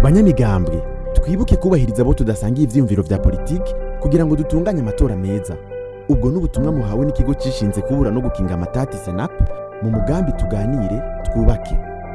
banyamigambwe twibuke kubahiriza abo tudasangiye ivyiyumviro vya politiki kugira ngo dutunganye amatora meza ubwo n'ubutumwa muhawe n'ikigo cishinze kubura no gukinga amatati senap mu mugambi tuganire twubake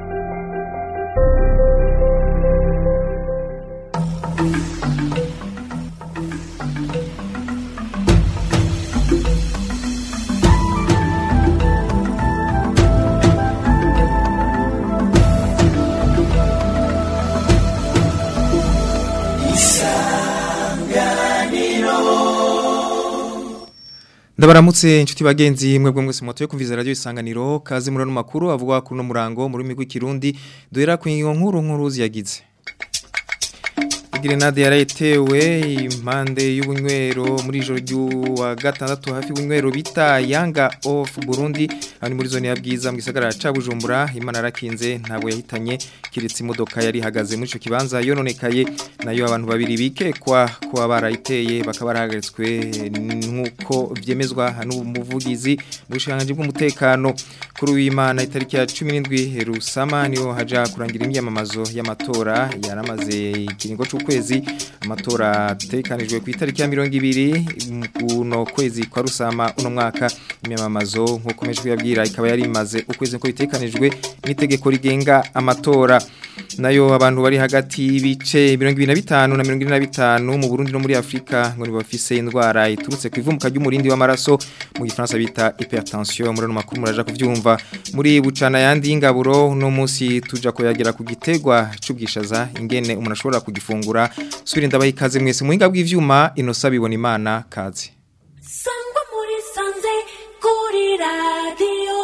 Ndabaramutse inshuti bagenzi mwebwe mwese moto yo kumviza radio isanganiro kazi murano makuru avuga kuno murango muri migwi kirundi duhera ku nkuru nkuru ziyagize Grenade yarayetewe impande y'ubunywero muri ijoro ry'uwa gatandatu hafi y'ubunywero bita Yanga of Burundi ari muri zone ya bwiza mu gisagara ca Bujumbura Imana rakinze ntabo yahitanye kiretse imodoka yari hagaze muri ico kibanza yononekaye nayo abantu babiri bikekwa ko barayiteye bakaba barahagaritswe nkuko vyemezwa n'umuvugizi mu bushanganje bw'umutekano kuri w'Imana itariki ya 17 Rusama niho haja kurangira imyamamazo y'amatora yaramaze ikiringo c'ukwezi kwezi amatora atekanijwe ku itariki ya mirongo ibiri kuno kwezi kwa rusama uno mwaka imyamamazo nk'uko meje kuyabwira ikaba yari imaze ukwezi ko bitekanijwe n'itegeko rigenga amatora nayo abantu bari hagati y'ibice mirongo ibiri na bitanu na mirongo ine na bitanu mu Burundi no muri Afrika ngo bafise indwara iturutse ku ivumuka ry'umurindi w'amaraso mu gifaransa bita hypertension muri no makuru muraja kuvyumva muri bucana yandi y'ingaburo no munsi tuja koyagira ku gitegwa c'ubwishaza ingene umuntu ashobora kugifungura subira ndabaye ikaze mwese muhinga bw'ivyuma inosa bibona imana kaze sangwa muri sanze kuri radio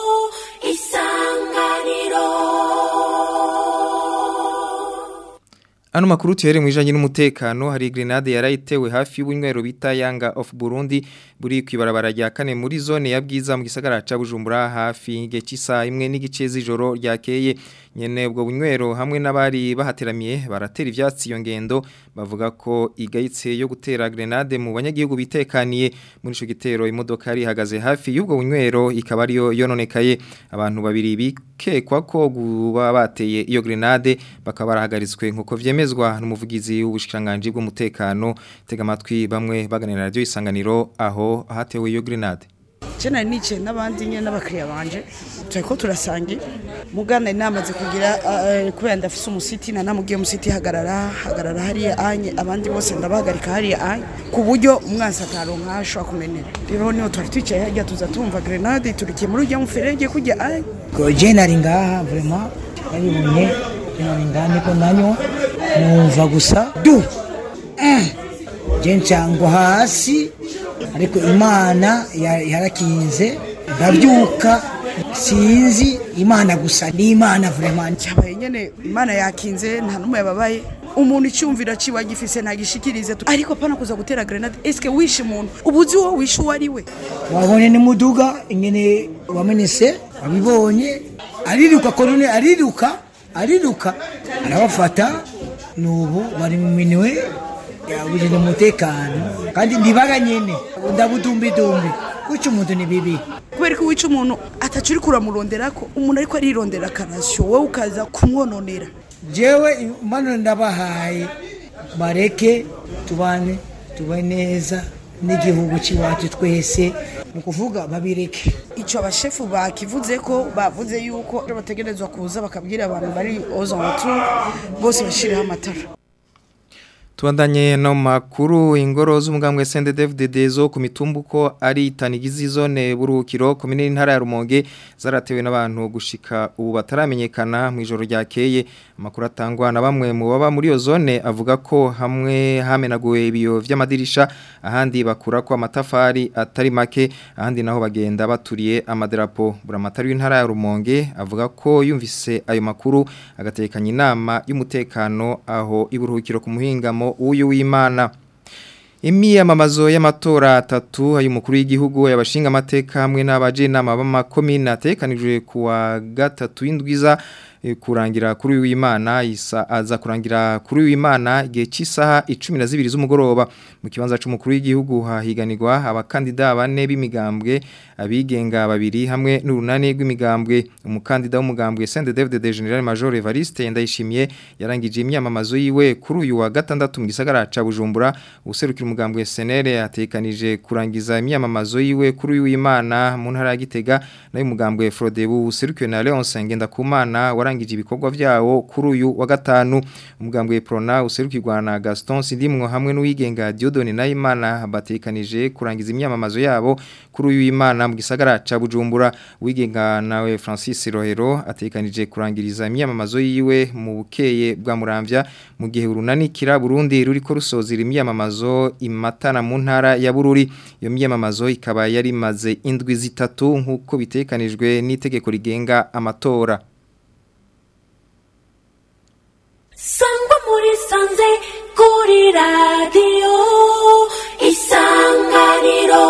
isanganiro Ano makuru tuhere mwijanye n'umutekano hari grenade yarayitewe hafi y'ubunywero bita Yanga of Burundi buri kwibarabara rya kane muri zone ya bwiza mu gisagara ca Bujumbura hafi y'ige cisa imwe n'igice z'ijoro ryakeye nyene ubwo bunywero hamwe n'abari bahateramiye baratera ivyatsi iyo ngendo bavuga ko igayitse yo gutera grenade mu banyagihugu bitekaniye muri ico gitero imodoka yari ihagaze hafi y'ubwo bunywero ikaba ariyo yononekaye abantu babiri bikekwa ko guba bateye iyo grenade bakaba barahagaritswe nkuko vyemezwa n'umuvugizi w'ubushikanganje bw'umutekano tega amatwi bamwe baganira radio isanganiro aho hatewe iyo grenade Jena nice n'abandi nye n'abakiriya banje turiko turasangi mugana inamaze kugira uh, kubera ndafise umusiti na namugiye umusiti hagarara hagarara hariya anye abandi bose ndabahagarika hariya anye ku buryo umwansi ataronka ashobora kumenera rero niho twari twicaye harya tuza tumva grenade turikiye muri urya muferege kujya anye koje nari ngaha vraiment nabibonye nari ngaha niko nanywa numva gusa du je ncangwa hasi ariko imana yarakinze ndabyuka sinzi imana gusa ni imana vraiment cyabaye nyene imana yakinze nta numwe yababaye umuntu icyumvira ciwe gifise ntagishikirize ariko pana kuza gutera grenade eske wishe umuntu ubuzi wo wishe uwo ari we wabone ni muduga ingene wamenese wabibonye ariruka korone ariruka ariruka arabafata nubu bari mu minwe yabujije umutekano kandi ndibaga nyene ndabudumbidumbi kuki umuntu ni bibi kubera ko wica umuntu atacu uri kuramuronderako umuntu ariko arirondera akarasyo wowe ukaza kumwononera jewe impano ndabahaye bareke tubane tube neza n'igihugu cy'iwacu twese ni ukuvuga babireke icyo abashefu bakivuze ko bavuze yuko bategerezwa kuza bakabwira abantu bari ozontu bose bashyiriho amatara Tuandanye no makuru ingoro z'umugambwe CNDD-FDD zo ku mitumbuko ari tanigizi zone burukiro komine ntara ya Rumonge zaratewe n'abantu gushika ubu bataramenyekana mu ijoro ryakeye amakuru atangwa na bamwe mu baba muri iyo zone avuga ko hamwe hamenaguwe ibiyo vy'amadirisha ahandi bakura ko amatafari atari make ahandi naho bagenda baturiye amadarapo buramatari w'intara ya Rumonge avuga ko yumvise ayo makuru agatekanya inama y'umutekano aho iburuhukiro ku muhingamo uyu w'Imana Imiyamamazo y'amatora atatu ay'umukuru w'igihugu yabashinga amateka hamwe n'abaje nama b'amakomine atekanijwe kuwa gatatu y'indwiza eh, kurangira kuri uyu w'Imana isa aza kurangira kuri uyu w'Imana igihe cy'isaha 12 z'umugoroba mu kibanza c'umukuru w'igihugu hahiganirwa abakandida bane b'imigambwe abigenga babiri hamwe n'urunani rw'imigambwe umukandida w'umugambwe Saint David de General Major Evariste Ndayishimiye yarangije imyamamazo yiwe kuri uyu wa gatandatu mu gisagara ca Bujumbura userukira umugambwe SNL atekanije kurangiza imyamamazo yiwe kuri uyu w'Imana mu ntara ya Gitega nayo umugambwe Frodebu userukiwe na Leonce Ngendakumana warangije ibikorwa vyawo kuri uyu wa gatanu umugambwe Prona userukirwa na Gaston Sindimwo hamwe n'uwigenga Diodone Nayimana batekanije kurangiza imyamamazo yabo kuri uyu w'Imana mu gisagara ca Bujumbura wigenga nawe Francis Rohero atekanije kurangiriza imyamamazo yiwe mu bukeye bwa Muramvya mu gihe urunanikira Burundi ruriko rusozira imyamamazo imatana mu ntara ya Bururi iyo myamamazo ikaba yari maze indwi zitatu nkuko bitekanijwe n'itegeko rigenga amatora sangwa muri sanze kuri radiyo isanganiro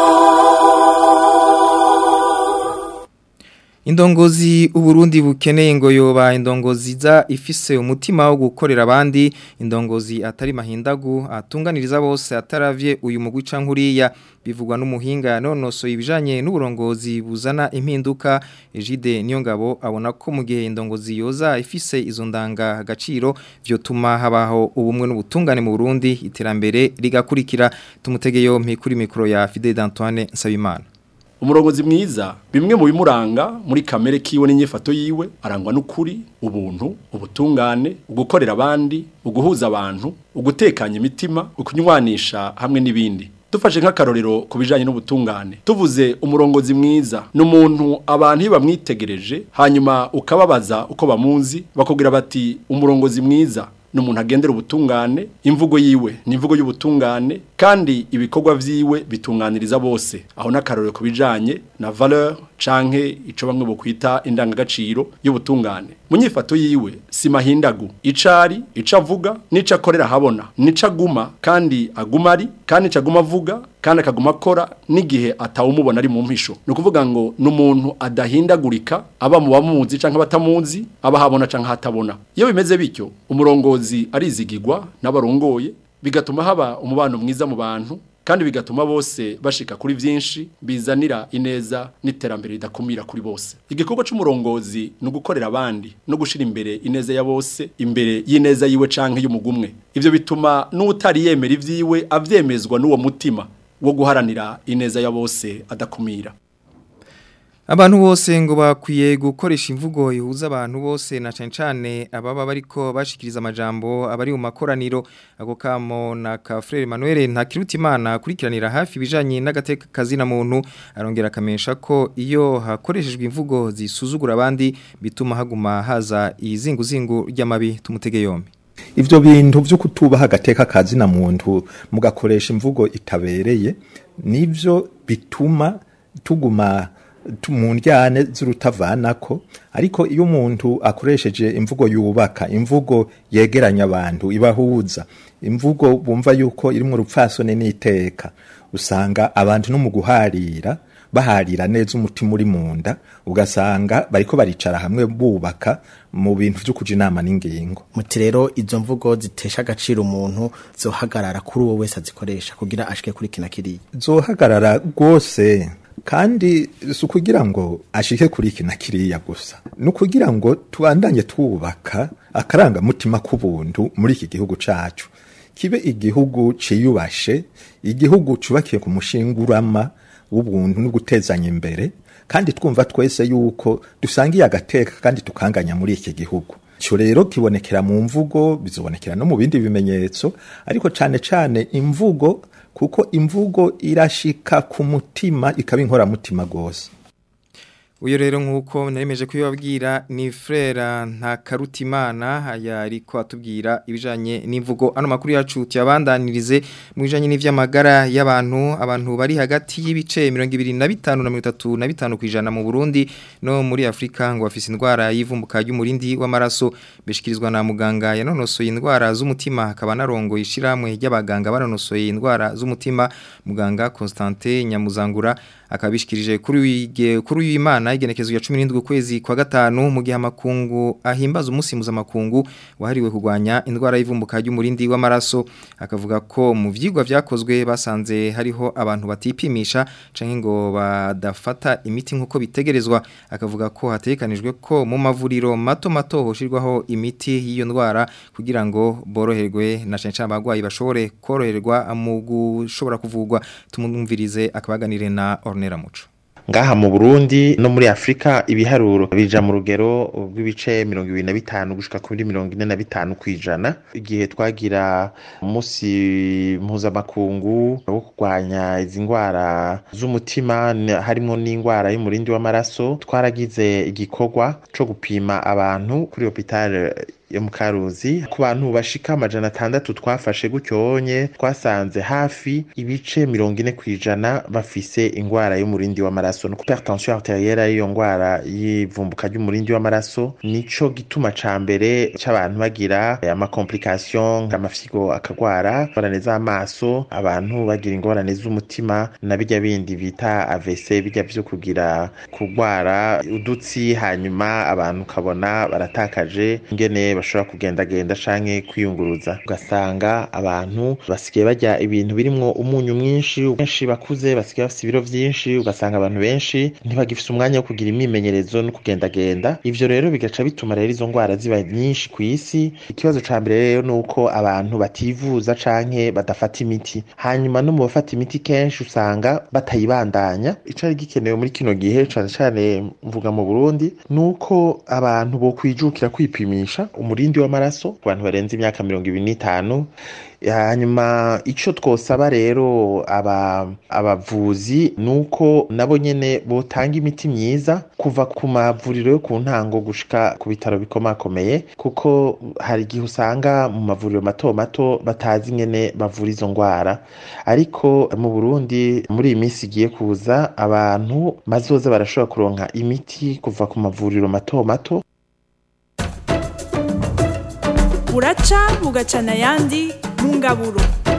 Indongozi uburundi bukeneye ngo yoba indongozi za ifise umutima wo gukorera abandi indongozi atari mahindagu atunganiriza bose ataravye uyu mugwi cankuriya bivugwa n'umuhinga nonoso ibijanye n'uburongozi buzana impinduka Ejide Niyongabo abona ko mu gihe indongozi yoza ifise izo ndanga agaciro vyotuma habaho ubumwe n'ubutungane mu Burundi iterambere rigakurikira tumutege yompi kuri mikro ya Fidel Antoine Nsabimana umurongozi mwiza bimwe mu bimuranga muri kamere kiwe n'inyifato yiwe arangwa n'ukuri ubuntu ubutungane ugukorera abandi uguhuza abantu ugutekanya imitima ukunywanisha hamwe n'ibindi dufashe nk'akarorero ku bijyanye n'ubutungane tuvuze umurongozi mwiza ni umuntu abantu iyo bamwitegereje hanyuma ukababaza uko bamuzi bakubwira bati umurongozi mwiza ni umuntu agendera ubutungane imvugo yiwe ni imvugo y'ubutungane kandi ibikorwa vyiwe bitunganiriza bose aho n'akarorero ku bijanye na valeur canke ico bamwe bokwita indangagaciro y'ubutungane mu nyifato yiwe si mahindagu icari ico avuga n'ico akorera habona nico aguma kandi aguma ari kandi ico aguma avuga kandi akaguma akora n'igihe atawumubona ari mu mpisho ni ukuvuga ngo ni umuntu adahindagurika aba mu bamuzi canke abatamuzi aba habona canke hatabona iyo bimeze bityo umurongozi arizigirwa n'abarongoye bigatuma haba umubano mwiza mu bantu kandi bigatuma bose bashika kuri vyinshi bizanira ineza n'iterambere ridakumira kuri bose igikorwa c'umurongozi ni ugukorera abandi no gushira imbere ineza ya bose imbere y'ineza yiwe canke y'umugumwe ivyo bituma n'utari yemera ivyiwe avyemezwa n'uwo mutima wo guharanira ineza ya bose adakumira Abantu bose ngo bakwiye gukoresha imvugo ihuza abantu bose na cyane cyane ababa bariko bashikiriza amajambo abari mu makoraniro ako kamo na ka Frere Emmanuel Ntakirutimana kurikiranira hafi bijanye n'agateka kazina muntu arongera akamenyesha ko iyo hakoreshejwe imvugo zisuzugura abandi bituma haguma haza izinguzingu ry'amabi tumutege yombi Ivyo bintu vyo kutubaha agateka kazina muntu mugakoresha imvugo itabereye nivyo bituma tuguma mu njyane z'urutavanako ariko iyo umuntu akoresheje imvugo yubaka imvugo yegeranya abantu ibahuza imvugo bumva yuko irimo urupfasoni n'iteka usanga abantu no mu guharira baharira neza umutima uri mu nda ugasanga bariko baricara hamwe bubaka mu bintu byo kuja inama n'ingingo muti rero izo mvugo zitesha agaciro umuntu zohagarara kuri uwo wese azikoresha kugira ashike kuri kina kiriya zohagarara rwose kandi si ukugira ngo ashike kuri iki na kiriya gusa ni ukugira ngo tubandanye twubaka akarangamutima k'ubuntu muri iki gihugu cacu kibe igihugu ciyubashe igihugu cubakiye ku mushingurama w'ubuntu no gutezanya imbere kandi twumva twese yuko dusangiye agateka kandi tukanganya muri iki gihugu cyo rero kibonekera mu mvugo bizobonekera no mu bindi bimenyetso ariko cane cane imvugo kuko imvugo irashika ku mutima ikaba inkoramutima rwose uyu rero nk'uko naremeje kubibabwira ni frera nta karutimana aya ariko atubwira ibijyanye n'imvugo ano makuru yacu tuyabandanirize mu bijyanye n'iby'amagara y'abantu abantu bari hagati y'ibice mirongo ibiri na bitanu na mirongo itatu na bitanu ku ijana mu burundi no muri afurika ngo bafise indwara y'ivumbuka ry'umurindi w'amaraso bishyikirizwa na muganga yanonosoye indwara z'umutima hakaba narongo ishyirahamwe ry'abaganga banonosoye indwara z'umutima muganga constantin nyamuzangura akabishikirije kuri uyu Imana w'Imana igenekezo ya 17 kwezi kwa gatanu mu gihe amakungu ahimbaza umunsi mpuzamakungu wahariwe kurwanya indwara y'ivumbuka ry'umurindi w'amaraso akavuga ko mu vyigwa vyakozwe basanze hariho abantu batipimisha canke ngo badafata imiti nkuko bitegerezwa akavuga ko hatekanijwe ko mu mavuriro mato mato hoshirwaho imiti y'iyo ndwara kugira ngo boroherwe na cyane cyane abagwayi bashobore koroherwa mu gushobora kuvugwa tumumvirize akabaganire na Ornera Muco ngaha mu Burundi no muri Afrika ibiharuro bija mu rugero rw'ibice 25 gushika kuri 45 kwijana igihe twagira umunsi mpuzamakungu wo kurwanya izi ndwara z'umutima harimo n'indwara y'umurindi w'amaraso twaragize igikorwa co gupima abantu kuri hopital yo mu Karuzi ku bantu bashika amajana atandatu twafashe gutyonye twasanze hafi ibice mirongo ine kwijana bafise ingwara y'umurindi w'amaraso no hypertension arterielle ariyo ngwara y'ivumbuka ry'umurindi w'amaraso nico gituma ca mbere c'abantu bagira ama complication nk'amafyigo akagwara ingorane z'amaso abantu bagira ingorane z'umutima na bijya bindi bita AVC bijya vyo kugira kugwara udutsi hanyuma abantu kabona baratakaje ingene bashobora kugendagenda canke kwiyunguruza ugasanga abantu basigaye barya ibintu birimwo umunyu mwinshi benshi bakuze basigaye bafite ibiro vyinshi ugasanga abantu benshi ntibagifise umwanya wo kugira imyimenyerezo no kugendagenda ivyo rero bigaca bituma rero izo ngwara ziba nyinshi ku isi ikibazo ca mbere rero ni uko abantu bativuza canke badafata imiti hanyuma no mu bafata imiti kenshi usanga batayibandanya icari gikenewe muri kino gihe cane cane mvuga mu Burundi nuko abantu bo kwijukira kwipimisha umurindi w'amaraso ku bantu barenze imyaka mirongo ibiri n'itanu hanyuma ico twosaba rero aba abavuzi nuko nabo nyene botanga imiti myiza kuva ku mavuriro yo ku ntango gushika ku bitaro bikomakomeye kuko hari igihe usanga mu mavuriro mato mato batazi ingene bavura izo ngwara ariko mu Burundi muri iyi minsi igiye kuza abantu bazoza barashobora kuronka imiti kuva ku mavuriro mato mato buraca bugacana ayandi mu ngaburo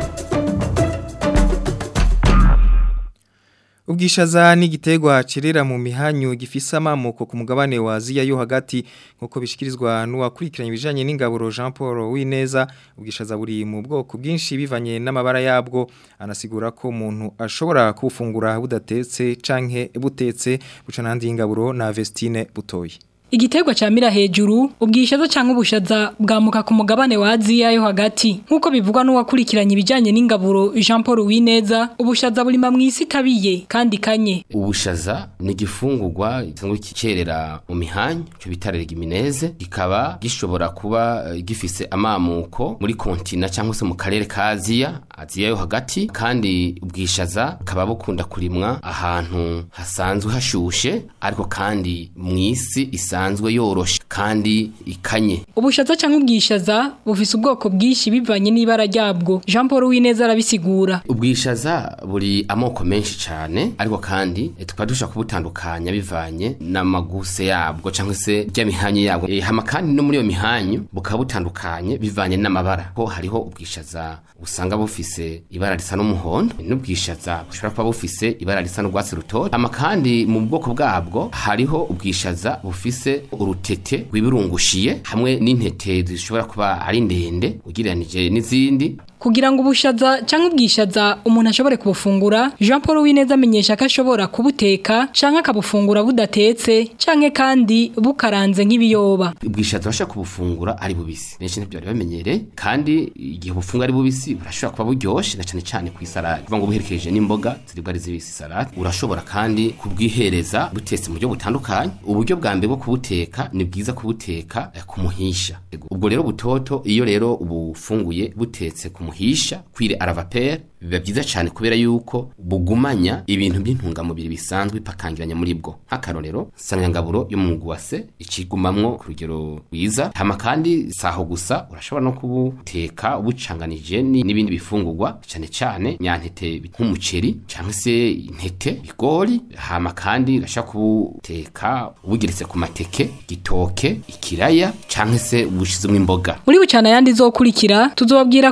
Ubwishaza ni igiterwa cirera mu mihanyu gifise amamuko ku mugabane wa Aziya yo hagati nkuko bishikirizwa n'uwakurikiranye ibijanye n'ingaburo Jean Paul Wineza ubwishaza buri mu bwoko bwinshi bivanye n'amabara yabwo anasigura ko umuntu ashobora kufungura budatetse canke butetse buca nandi ingaburo na Vestine butoyi Igiterwa camira hejuru ubwishaza canke ubushaza bwamuka ku mugabane wa Aziya yo hagati nkuko bivugwa n'uwakurikiranye ibijanye n'ingaburo Jean Paul Wineza ubushaza burima mwisi tabiye kandi kanye ubushaza ni igifungurwa gisanzwe kicerera mu mihanyu cyo bita legumineze kikaba gishobora kuba uh, gifise amamuko muri kontina cyangwa se mu karere ka Aziya Aziya yo hagati kandi ubwishaza kaba bukunda kurimwa ahantu hasanzwe hashushe ariko kandi mwisi isa isanzwe yoroshe kandi ikanye ubushaza cyangwa ubwishaza bufise ubwoko bwinshi bivanye n'ibara ryabwo Jean Paul Wineza arabisigura ubwishaza buri amoko menshi cyane ariko kandi tukaba dushobora kubutandukanya bivanye n'amaguse yabwo cyangwa se ry'amihanyu yabwo e, hama kandi no muri iyo mihanyu bukaba butandukanye bivanye n'amabara ko hariho ubwishaza usanga bufise ibara risa n'umuhondo n'ubwishaza bushobora kuba bufise ibara risa n'urwatsi rutoto hama kandi mu bwoko bwabwo hariho ubwishaza bufise urutete rwibirungushiye hamwe n'intete zishobora kuba ari ndende ugereranije n'izindi kugira ngo ubushaza cyangwa ubwishaza umuntu ashobore kubufungura Jean Paul Wineza amenyesha ko ashobora kubuteka cyangwa akabufungura budatetse cyangwa kandi bukaranze nk'ibiyoba ubwishaza bashaka kubufungura ari bubisi benshi ntibyo bari bamenyereye kandi igihe bufunga ari bubisi burashobora kuba buryoshe na cyane cyane ku isarade kuvuga ngo buherekeje n'imboga ziribwa ari zibisi salade urashobora kandi kubwihereza butetse mu buryo butandukanye uburyo bwa mbere bwo kubuteka ni bwiza kubuteka ku muhisha ubwo rero butoto iyo rero ubufunguye butetse ku muhisha kwire aravapere biba byiza cyane kubera yuko bugumanya ibintu by'intungamubiri bisanzwe bipakangiranya muri bwo nk'akarorero sanganyangaburo yo mu mugwase ikigumamwo ku rugero rwiza hama kandi saho gusa urashobora no kubuteka ubucanganije n'ibindi bifungurwa cyane cyane nyantete nk'umuceri cyangwa se intete bigori hama kandi urashobora kubuteka ubugeretse ku mateke gitoke ikiraya cyangwa se ubushizemo imboga muri bucana yandi zokurikira tuzobabwira ku bijanye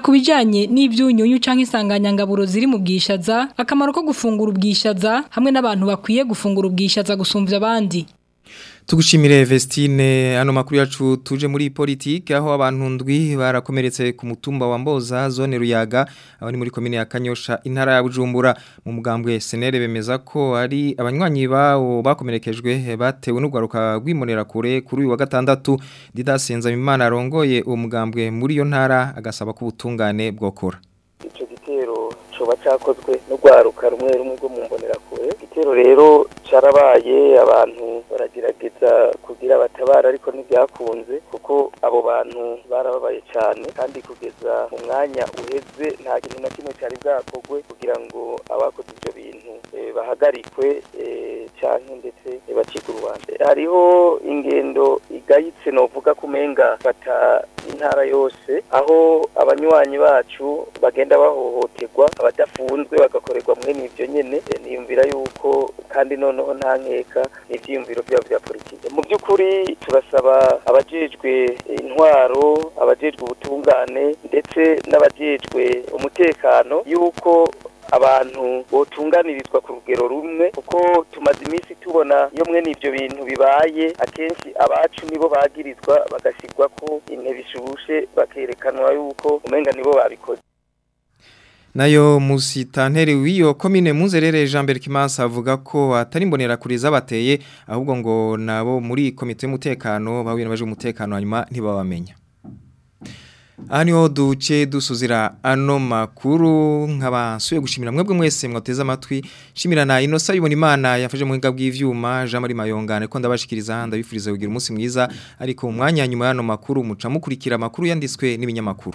bijanye n'ivyunyunyu canke insanganyangaburo ziri mu bwishaza akamaro ko gufungura ubwishaza hamwe n'abantu bakwiye gufungura ubwishaza gusumvya abandi Tugushimire Vestine ano makuru yacu tuje muri politike aho abantu ndwi barakomeretse ku mutumba wa Mboza zone Ruyaga aho ni muri komine ya Kanyosha intara ya Bujumbura mu mugambwe senere bemeza ko ari abanywanyi bawo bakomerekejwe batewe n'ugwaruka rwimonera kure kuri uyu wa gatandatu Didasenza Imana arongoye uwo mugambwe muri yo ntara agasaba ko ubutungane bwokora ico gitero coba cakozwe n'ugwaruka rumwe rumwe rwo mu mbonerakure igitero rero carabaye abantu baragerageza kugira batabara ariko ntibyakunze kuko abo bantu barababaye cyane kandi kugeza mu mwanya uheze nta kintu na kimwe cyari bwakorwe kugira ngo abakoze ibyo bintu eh, bahagarikwe eh, canke ndetse eh, bacike urubanza hariho ingendo igayitse novuga kumenga fata intara yose aho abanywanyi bacu bagenda bahohoterwa abadafunzwe bagakorerwa mwe n'ivyo nyene eh, niyumvira yuko kandi noneho nta nkeka n'ivyiyumviro vyabo vya politike mu by'ukuri turasaba abajejwe intwaro abajejwe ubutungane ndetse n'abajejwe umutekano yuko abantu botunganirizwa ku rugero rumwe kuko tumaze iminsi tubona iyo mwe n'ibyo bintu bibaye akenshi abacu nibo bagirizwa bagashyirwa ko intebe ishushe bakerekanwa yuko umenga nibo babikoze Nayo musitanteri w'iyo komine muzerere Jean Berkimansa avuga ko atari mbonera kuri zabateye ahubwo ngo nabo muri komite y'umutekano bahuye n'abaje umutekano hanyuma ntibabamenya Aha niho duce dusuzira ano makuru nk'abasuye gushimira mwebwe mwese mwateze amatwi shimira na inosa yibona imana yafashe mu buhinga bw'ivyuma Jean Marie Mayongane ko ndabashikiriza ndabifuriza kugira umunsi mwiza ariko mu mwanya nyuma y'ano makuru muca mukurikira amakuru yanditswe n'ibinyamakuru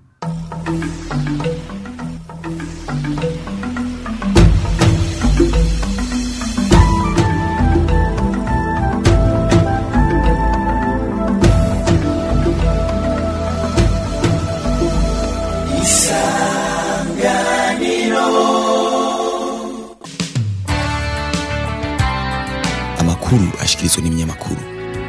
amakuru ashikirizwa n'ibinyamakuru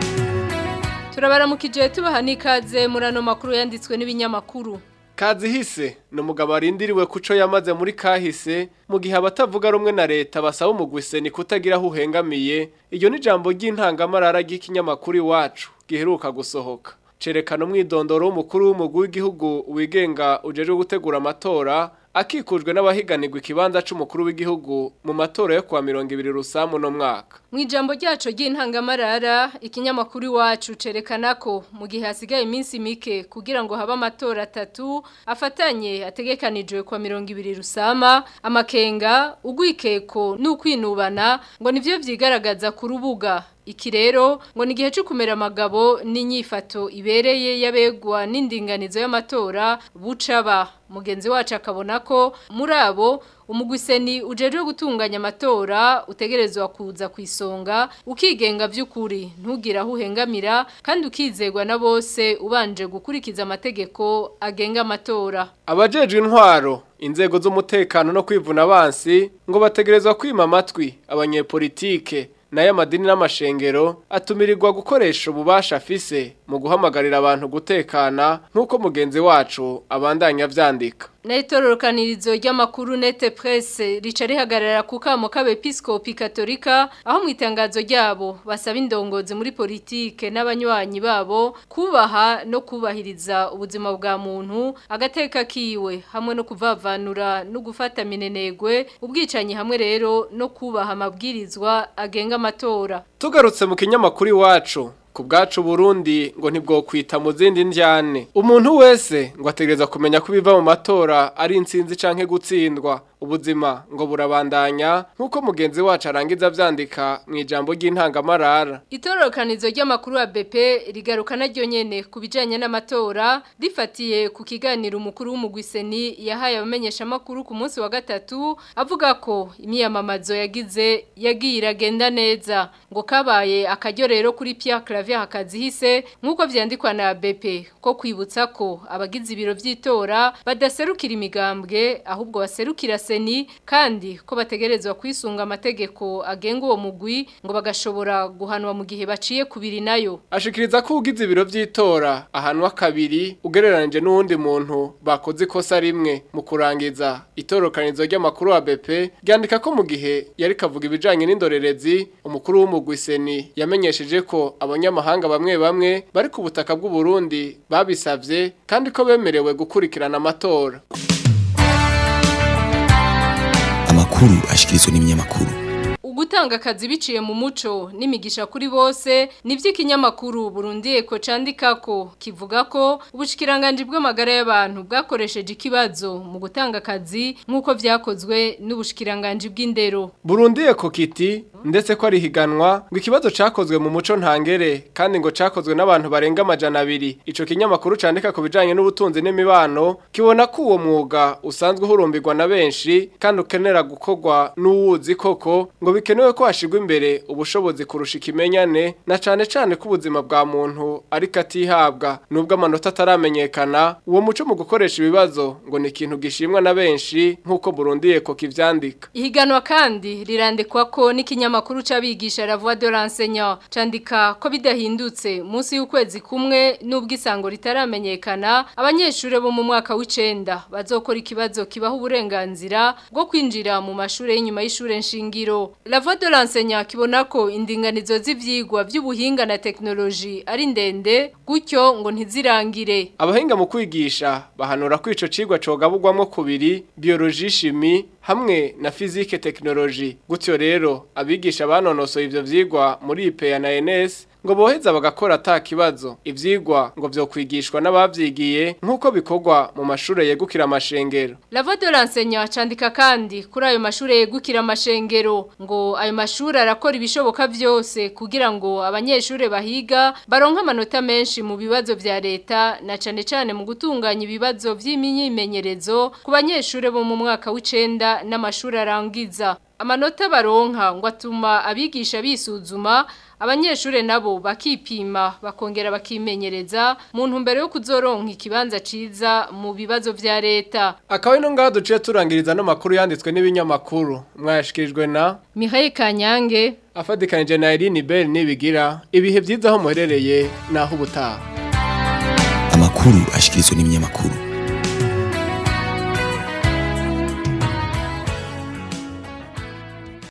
turabaramukije tubaha n'ikaze muri ano makuru yanditswe n'ibinyamakuru Kazihise ni umugabo arindiriwe kuco yamaze muri kahise mu gihe abatavuga rumwe na leta basaba umugwise ni kutagira aho uhengamiye iryo ni ijambo ry'intangamarara ry'ikinyamakuru iwacu giheruka gusohoka cerekana umwidondoro w'umukuru w'umugwi w'igihugu wigenga ujejwe gutegura amatora akikujwe n'abahiganirwa ikibanza c'umukuru w'igihugu mu matora yo kuwa mirongo ibiri rusamu no mwaka mu ijambo ryacu ry'intangamarara ikinyamakuru iwacu cerekana ko mu gihe hasigaye iminsi mike kugira ngo habe amatora atatu afatanye ategekanijwe kwa mirongo ibiri rusama amakenga ugwikeko n'ukwinubana ngo nivyo vyigaragaza ku rubuga iki rero ngo ni igihe cyo kumera amagabo n'inyifato ibereye yabegwa n'indinganizo y'amatora bucaba mugenzi wacu akabona ko muri abo umugwiseni ujejwe gutunganya amatora utegerezwa kuza ku isonga ukigenga by'ukuri ntugire aho uhengamira kandi ukizegwa na bose ubanje gukurikiza amategeko agenga amatora abajejwe intwaro inzego z'umutekano no kwivuna abansi ngo bategerezwa kwima amatwi abanyepolitike nayo amadini n'amashengero atumirirwa gukoresha ububasha afise mu guhamagarira abantu gutekana nk'uko mugenzi wacu abandanya vyandika na itororokanirizo ry'amakuru nete presse rica rihagarara ku kamo k'abepiskopi katolika aho mu itangazo ryabo basaba indongozi muri politike n'abanywanyi babo kubaha no kubahiriza ubuzima bwa muntu agateka kiwe hamwe no kuvavanura no gufata minenegwe ubwicanyi hamwe rero no kubaha amabwirizwa agenga amatora tugarutse mu kinyamakuru iwacu ku bwacu Burundi ngo ntibwokwita mu zindi njyane umuntu wese ngo ategereza kumenya ko ibiva mu matora ari insinzi canke gutsindwa ubuzima ngo burabandanya nk'uko mugenzi wacu arangiza vyandika mu ijambo ry'intangamarara itororokanizo ry'amakuru ya BP rigaruka naryo nyene ku bijanye n'amatora rifatiye ku kiganiro umukuru w'umugwiseni yahaye abamenyesha amakuru ku munsi wa gatatu avuga ko imyiyamamazo yagize yagiye iragenda neza ngo kabaye akaryo rero kuri Pierre Flavia Hakazihise nkuko vyandikwa na BP ko kwibutsa ko abagize ibiro vy'itora badaserukira imigambwe ahubwo baserukira seni kandi ko bategerezwa kwisunga amategeko agenga uwo mugwi ngo bagashobora guhanwa mu gihe baciye kubiri nayo ashikiriza ko ugize ibiro vy'itora ahanwa kabiri ugereranije n'uwundi muntu bakoze ikosa rimwe mu kurangiza itorokanizo ry'amakuru wa BP ryandika ko mu gihe yari kavuga ibijanye n'indorerezi umukuru w'umugwi seni yamenyesheje ko abanyamahanga bamwe bamwe bari ku butaka bw'u Burundi babisavye kandi ko bemerewe gukurikirana amatora amakuru ashikirizwa n'ibinyamakuru Ugutanga akazi biciye mu muco n'imigisha kuri bose nivyo ikinyamakuru Burundi Eko candikako kivuga ko ubushikiranganje bw'amagara y'abantu bwakoresheje ikibazo mu gutanga akazi nkuko vyakozwe n'ubushikiranganje bw'indero Burundi Eko kiti ndetse ko ari higanwa ngo ikibazo cakozwe mu muco ntangere kandi ngo cakozwe n'abantu barenga amajana abiri ico kinyamakuru candika ku bijanye n'ubutunzi n'imibano kibona ko uwo mwuga usanzwe uhurumbirwa na benshi kandi ukenera gukorwa n'uwuzi koko ngo bikenewe ko hashigwa imbere ubushobozi kurusha ikimenyane na cane cane ko ubuzima bwa muntu ariko atihabwa nubwo amanota ataramenyekana uwo muco mu gukoresha ibibazo ngo ni ikintu gishimwa na benshi nk'uko Burundi Eko kivyandika Ihiganwa kandi rirandikwa ko n'ikinyamakuru c'abigisha la voix de l'enseignant candika ko bidahindutse munsi y'ukwezi kumwe nubwo isango ritaramenyekana abanyeshure bo mu mwaka w'icenda bazokora ikibazo kibaho uburenganzira bwo kwinjira mu mashure y'inyuma y'ishure nshingiro la voix de l'enseignant kibona ko indinganizo z'ivyigwa vy'ubuhinga na teknoloji ari ndende gutyo ngo ntizirangire abahinga mu kwigisha bahanura ko ico cigwa cogabugwamwo kubiri biologie chimie hamwe na physique technologie gutyo rero abigisha banonosoye ivyo vyigwa muri IPA na NS ngo boheza bagakora ata kibazo ivyigwa ngo vyo kwigishwa n'abavyigiye nk'uko bikorwa mu mashure yegukira amashengero La voix de l'enseignant candika kandi kuri ayo mashure yegukira amashengero ngo ayo mashure arakora ibishoboka vyose kugira ngo abanyeshure bahiga baronka amanota menshi mu bibazo vya leta na cane cane mu gutunganya ibibazo vy'imyimenyerezo ku banyeshure bo mu mwaka w'icenda n'amashure arangiza amanota baronka ngo atuma abigisha bisuzuma abanyeshure nabo bakipima bakongera bakimenyereza mu ntumbero yo kuzoronka ikibanza ciza mu bibazo vya leta akaba ino ngaho duciye turangiriza no makuru yanditswe n'ibinyamakuru mwayashikirijwe na Mihaye Kanyange afadikanije na Irene Bell nibigira ibihe byiza aho muherereye naho ubutaha amakuru ashikirizwa n'ibinyamakuru